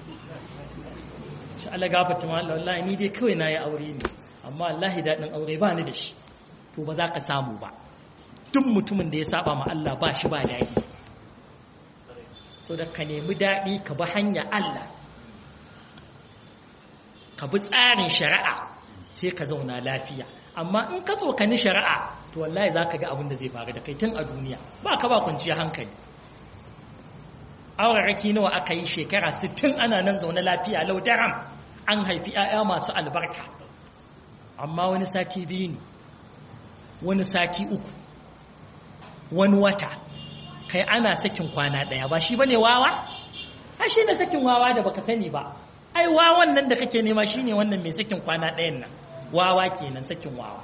shi Allah gafarta ma Allah wallahi ni dai kawai na yi aure ne amma wallahi daɗin aure ba ni da shi to ba za ka samu ba duk mutumin da ya saba ma Allah ba shi ba daɗi so da ka nemi daɗi ka bi hanya Allah ka bi tsarin shari'a sai ka zauna lafiya amma in ka tsokani shari'a to wallahi za ka ga abin da zai faru da kai tun a duniya ba ka ba kwanciya hankali auraraki nawa aka yi shekara 60 ana nan zaune lafiya lau daram an haifi 'ya'ya masu albarka amma wani sati biyu ne wani sati uku wani wata kai ana sakin kwana ɗaya ba shi bane wawa a shi ne sakin wawa da baka sani ba ai wawan nan da kake nema shine wannan mai sakin kwana ɗayan nan wawa kenan sakin wawa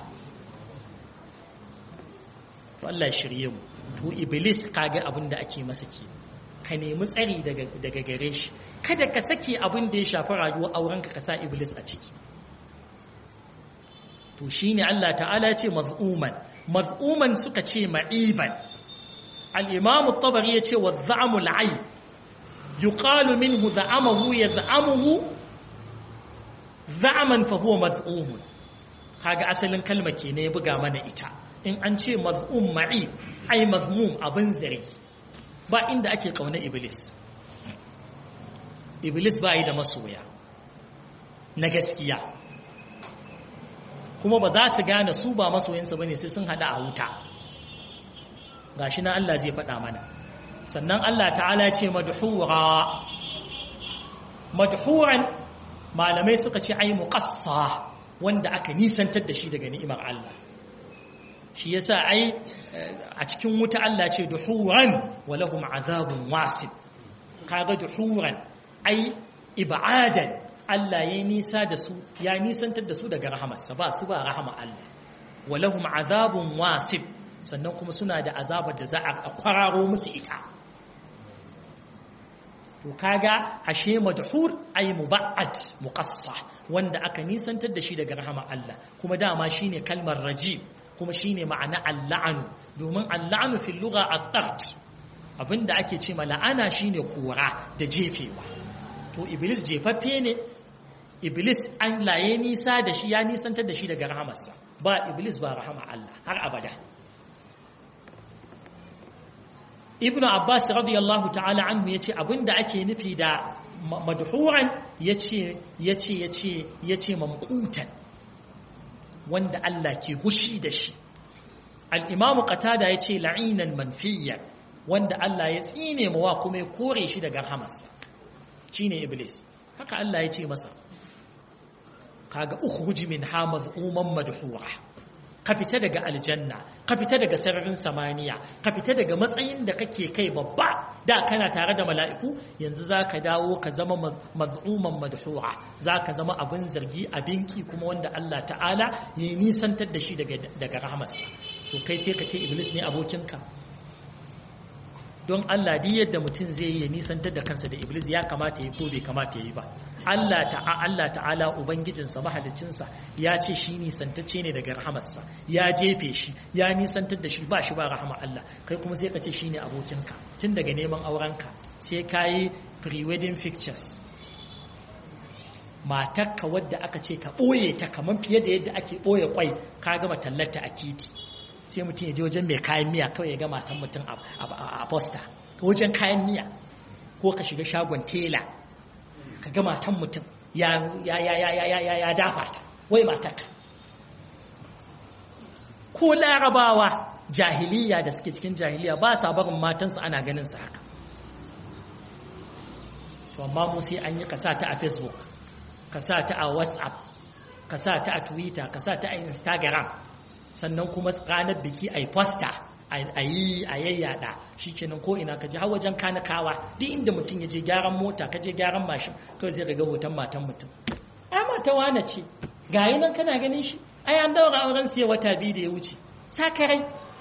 to Allah shirye mu to iblis kaga abin da ake masa ke ka nemi tsari daga daga gare shi kada ka saki abin da ya shafi rayuwar aurenka ka sa iblis a ciki to shine Allah ta'ala ce maz'uman maz'uman suka ce ma'iban al-imam at-tabari ya ce wa za'amul ayb يقال منه زعمه يزعمه زعما فهو مزعوم kaga asalin kalma ke ne buga mana ita in an ce maz'um ma'i ai mazmum abin zargi ba inda ake kauna iblis iblis ba yi da masoya na gaskiya kuma ba za su gane su ba masoyinsa bane sai sun hada a wuta gashi na Allah zai faɗa mana sannan Allah ta'ala ce madhura madhuran malamai suka ce ai muqassa wanda aka nisantar da shi daga ni'imar Allah shi yasa ai a cikin wuta Allah ce duhuran wa lahum azabun wasib kaga duhuran ai ib'adan Allah ya nisa da su ya nisantar da su daga rahamarsa ba su ba rahama Allah wa lahum azabun wasib sannan kuma suna da azabar da za a kwararo musu ita to kaga ashe madhur ay muba'ad muqassa wanda aka nisantar da shi daga rahama Allah kuma dama shine kalmar raji kuma shine ma'ana al-la'nu domin al-la'nu fil lugha at-tard abinda ake ce la'ana shine kora da jefewa to iblis jefaffe ne iblis an laye nisa da shi ya nisantar da shi daga rahamarsa ba iblis ba rahama Allah har abada ibn abbas radiyallahu ta'ala anhu yace abinda ake nufi da madhuran yace yace yace yace mamqutan wanda Allah ke hushi da shi al-imamu qatada yace la'inan manfiya wanda Allah ya tsine mawa kuma ya kore shi daga rahamarsa shine iblis haka Allah ya ce masa kaga ukhruj min ha madhuman madhura ka fita daga aljanna ka fita daga sararin samaniya ka fita daga matsayin da kake kai babba da kana tare da mala'iku yanzu za ka dawo ka zama maz'uman madhura za ka zama abin zargi abin ki kuma wanda Allah ta'ala ya nisantar da shi daga rahamarsa to kai sai ka ce iblis ne abokinka don Allah di yadda mutum zai yi ya nisantar da kansa da Iblis ya kamata ya ko bai kamata ya yi ba Allah ta'a Allah ta'ala ubangijinsa mahalicinsa ya ce shi nisantacce ne daga rahamarsa ya jefe shi ya nisantar da shi ba shi ba rahama Allah kai kuma sai ka ce shi ne abokinka tun daga neman aurenka sai ka yi pre-wedding pictures matarka wadda aka ce ka ɓoye ta kamar fiye da yadda ake ɓoye kwai ka gama tallata a titi sai mutum ya je wajen mai kayan miya kawai ya ga matan mutum a posta wajen kayan miya ko ka shiga shagon tela ka ga matan mutum ya dafa ta wai matarka ko larabawa jahiliya da suke cikin jahiliya ba sa barin matansu ana ganin su haka to amma mu sai an yi ka sa ta a facebook ka sa ta a whatsapp ka sa ta a twitter ka sa ta a instagram sannan kuma ranar biki a yi fosta a yi a yayyada shi kenan ko ina ka je har wajen kanakawa duk inda mutum ya je gyaran mota ka je gyaran mashin kawai zai ga hoton matan mutum ai mata wane ce ga yi nan kana ganin shi ai an daura auren siya wata biyu da ya wuce sakarai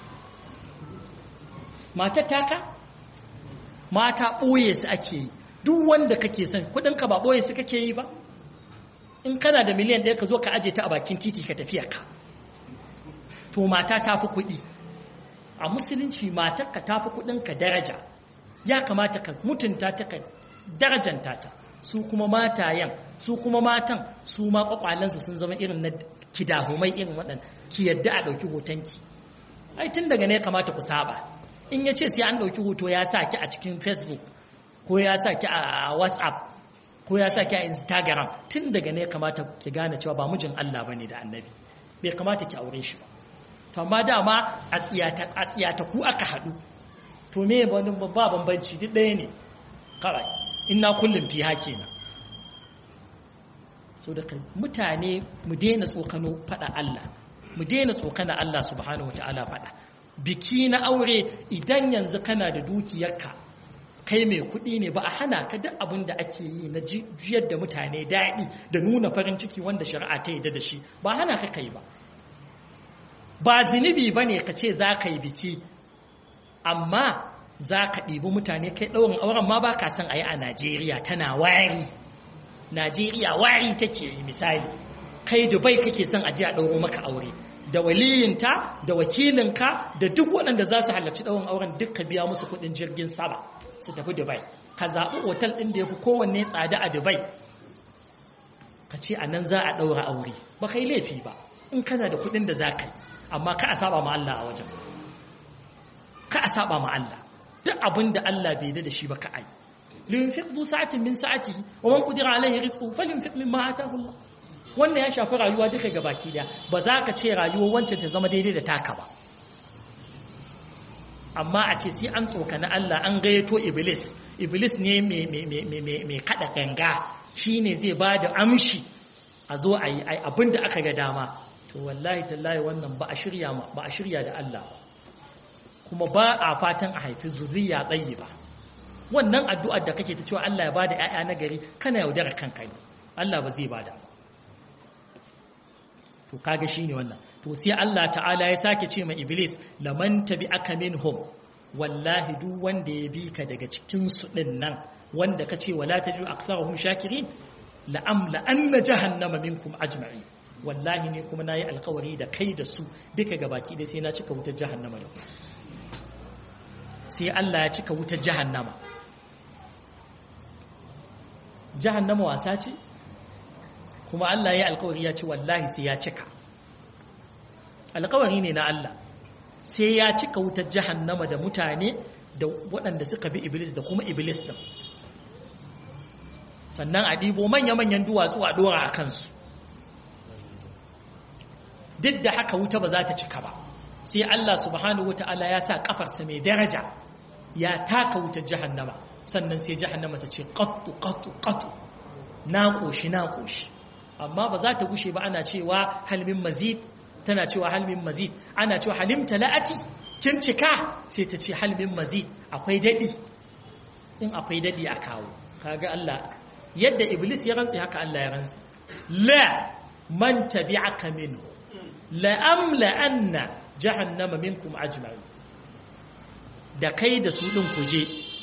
mata taka mata ɓoye su ake yi duk wanda kake son kuɗinka ba ɓoye su kake yi ba in kana da miliyan ɗaya ka zo ka aje ta a bakin titi ka tafiya ka to mata ta fi kuɗi a musulunci matarka ta fi kuɗinka daraja ya kamata ka mutunta ta ka darajanta ta su kuma matayen su kuma matan su ma kwakwalensu sun zama irin na kidahumai irin waɗanda ki yadda a ɗauki hotonki ai tun daga ne kamata ku saba in ya ce sai an ɗauki hoto ya sa ki a cikin facebook ko ya sa ki a whatsapp ko ya sa ki a instagram tun daga ne kamata ki gane cewa ba mijin allah ba ne da annabi bai kamata ki aure shi ba to amma dama a tsiyata ku aka haɗu to me wani ba bambanci duk ɗaya ne kawai ina kullum fi hake na so da mutane mu daina tsokano faɗa Allah mu daina tsokana Allah subhanahu wata'ala faɗa biki na aure idan yanzu kana da dukiyarka kai mai kuɗi ne ba a hana ka duk abin da ake yi na jiyar da mutane daɗi da nuna farin ciki wanda shari'a ta yi da shi ba hana ka kai ba ba zinubi ba ne ka ce za ka yi biki amma za ka ɗibi mutane kai ɗaurin auren ma ba ka son a yi a najeriya tana wari najeriya wari take yi misali kai dubai kake son a ji a ɗauro maka aure da waliyinta da wakilinka da duk waɗanda za su halarci ɗaurin auren duk ka biya musu kuɗin jirgin sama su tafi dubai ka zaɓi otal ɗin da ya fi kowanne tsada a dubai ka ce a nan za a ɗaura aure ba kai laifi ba in kana da kuɗin da za ka yi amma ka a saba ma Allah a wajen ka a saba ma Allah duk abin da Allah bai da shi ba ka ai liyunfiq du sa'atin min sa'atihi wa man qadira alaihi rizquhu falyunfiq mimma ataahu Allah wannan ya shafi rayuwa duka gabaki daya ba za ka ce rayuwar wancan ta zama daidai da taka ba amma a ce sai an tsokana Allah an gayyato iblis iblis ne mai kada ganga shine zai ba da amshi a zo a yi abin da aka ga dama to wallahi tallahi wannan ba a shirya ba a shirya da Allah kuma ba a fatan a haifi zuriya tsayi ba wannan addu'ar da kake ta cewa Allah ya bada ƴaƴa na gari kana yaudara kanka ne Allah ba zai bada to kaga shine wannan to sai Allah ta'ala ya sake ce ma iblis laman tabi'aka minhum wallahi duk wanda ya bi ka daga cikin su din nan wanda kace wala tajidu aktharuhum shakirin la amla anna jahannama minkum ajma'in wallahi ne kuma nayi alkawari da kai da su duka gabaki dai sai na cika wutar jahannama da ku sai Allah ya cika wutar jahannama jahannama wasa ce kuma Allah ya alkawari ya ce wallahi sai ya cika alkawari ne na Allah sai ya cika wutar jahannama da mutane da waɗanda suka bi iblis da kuma iblis ɗin sannan a ɗibo manya-manyan duwatsu a ɗora a kansu duk da haka wuta ba za ta cika ba sai Allah subhanahu wata'ala ya sa kafarsa mai daraja ya taka wutar jahannama sannan sai jahannama ta ce qattu qattu qattu na koshi na koshi amma ba za ta gushe ba ana cewa halmin mazid tana cewa halmin mazid ana cewa halim talati kin cika sai ta ce halmin mazid akwai dadi in akwai dadi a kawo kaga Allah yadda iblis ya rantsi haka Allah ya rantsi la man tabi'aka minhu la amla anna jahannama minkum ajma'in da kai da su din kuje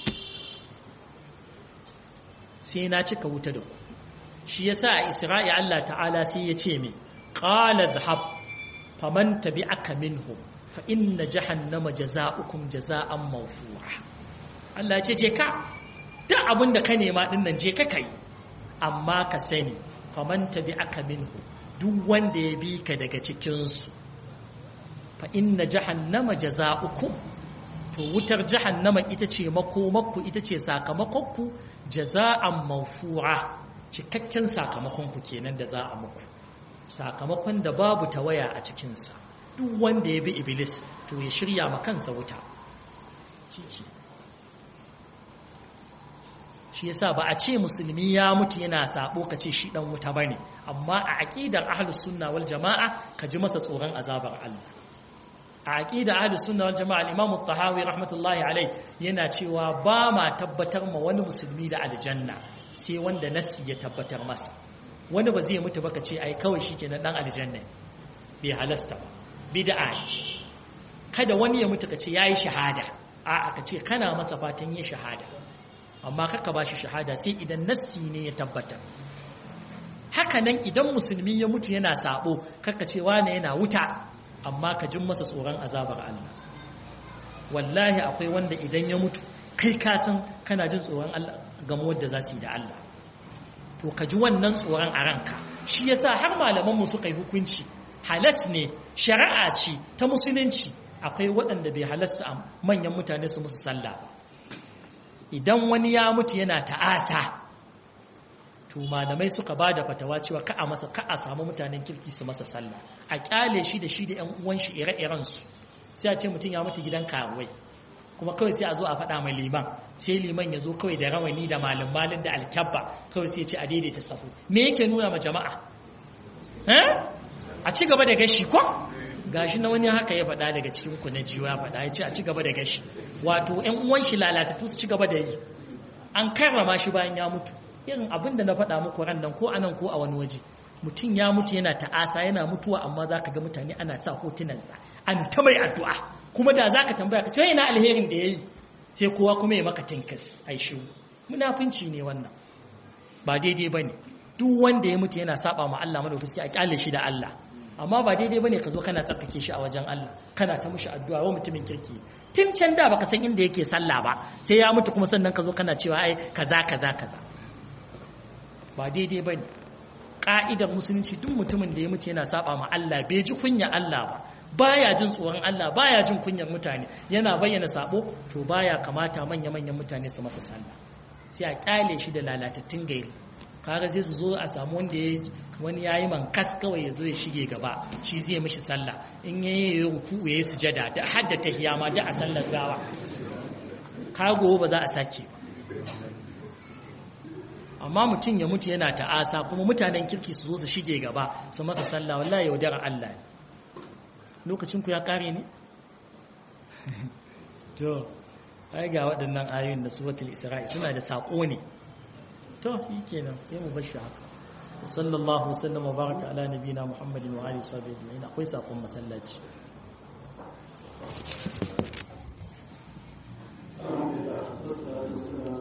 sai na cika wuta da ku shi yasa a Isra'i Allah ta'ala sai ya ce min qala dhhab faman tabi'aka minhum fa inna jahannama jazaa'ukum jazaa'an mawfu'a Allah ya ce je ka duk abin da ka nema din nan je ka kai amma ka sani faman tabi'aka minhu duk wanda ya bi ka daga cikin su fa inna jahannama jazaa'ukum to wutar jahannama ita ce makomakku ita ce sakamakonku jaza'an mawfu'a cikakken sakamakonku kenan da za a muku sakamakon da babu tawaya a cikinsa duk wanda ya bi iblis to ya shirya ma kansa wuta shi yasa ba a ce musulmi ya mutu yana sabo ka ce shi dan wuta bane amma a aqidar ahlus sunna wal jamaa ka ji masa tsoron azabar Allah a aqidar ahlus sunna wal jamaa al-imam at-tahawi rahmatullahi alayh yana cewa ba ma tabbatar ma wani musulmi da aljanna sai wanda nassi ya tabbatar masa wani ba zai mutu ba ka ce ai kawai shikenan dan aljanna bai halasta ba bid'a kada wani ya mutu ka ce yayi shahada a'a ka ce kana masa fatan yin shahada amma kaka ba shi shahada sai idan nassi ne ya tabbatar haka nan idan musulmi ya mutu yana sabo kaka ce wane yana wuta amma ka jin masa tsoron azabar Allah wallahi akwai wanda idan ya mutu kai ka san kana jin tsoron Allah game wadda za su yi da Allah to ka ji wannan tsoron a ranka shi yasa har malaman mu suka yi hukunci halas ne shari'a ce ta musulunci akwai waɗanda bai halasta a manyan mutane su musu sallah idan wani ya mutu yana ta'asa to malamai suka ba da fatawa cewa ka a masa ka a samu mutanen kirki su masa sallah a kyale shi da shi da yan uwan shi ire-iren su sai a ce mutum ya mutu gidan karuwai kuma kawai sai a zo a faɗa mai liman sai liman ya zo kawai da rawani da malin malin da alkyabba kawai sai ce a daidaita safu me yake nuna ma jama'a a ci gaba da gashi ko gashi na wani haka ya faɗa daga cikin ku na jiwa ya faɗa ya ce a ci gaba da gashi wato ƴan uwan shi lalatattu su ci gaba da yi an karrama shi bayan ya mutu irin abin da na faɗa muku ran nan ko anan ko a wani waje mutum ya mutu yana ta'asa yana mutuwa amma za ka ga mutane ana sa hotunansa an ta mai addu'a kuma da za ka tambaya ka ce yana alherin da ya yi sai kowa kuma ya maka tinkas ai shi munafunci ne wannan ba daidai ba ne duk wanda ya mutu yana saba ma Allah madaukaki a kyale shi da Allah amma ba daidai bane ka zo kana tsarkake shi a wajen Allah kana ta mushi addu'a wa mutumin kirki tun can da baka san inda yake sallah ba sai ya mutu kuma sannan ka zo kana cewa ai kaza kaza kaza ba daidai bane ka'idar musulunci duk mutumin da ya mutu yana saba ma Allah bai ji kunya Allah ba baya jin tsoron Allah baya jin kunyar mutane yana bayyana sabo to baya kamata manya manyan mutane su masa sallah sai a kyale shi da lalatattun gairi kaga sai su zo a samu wanda ya wani yayi mankas kawai ya zo ya shige gaba shi zai mishi sallah in yayi ya ruku ya yi sujada da hadda tahiyya ma da a sallar gawa kago ba za a sake amma mutum ya mutu yana ta'asa kuma mutanen kirki su zo su shige gaba su masa sallah wallahi yaudara Allah lokacin ku ya kare ne to ai ga waɗannan ayoyin da suratul isra'i suna da sako ne to shi kenan sai mu bar shi haka sallallahu wasallam wa baraka ala nabiyina muhammadin wa alihi wa sahbihi akwai sakon masallaci Alhamdulillah,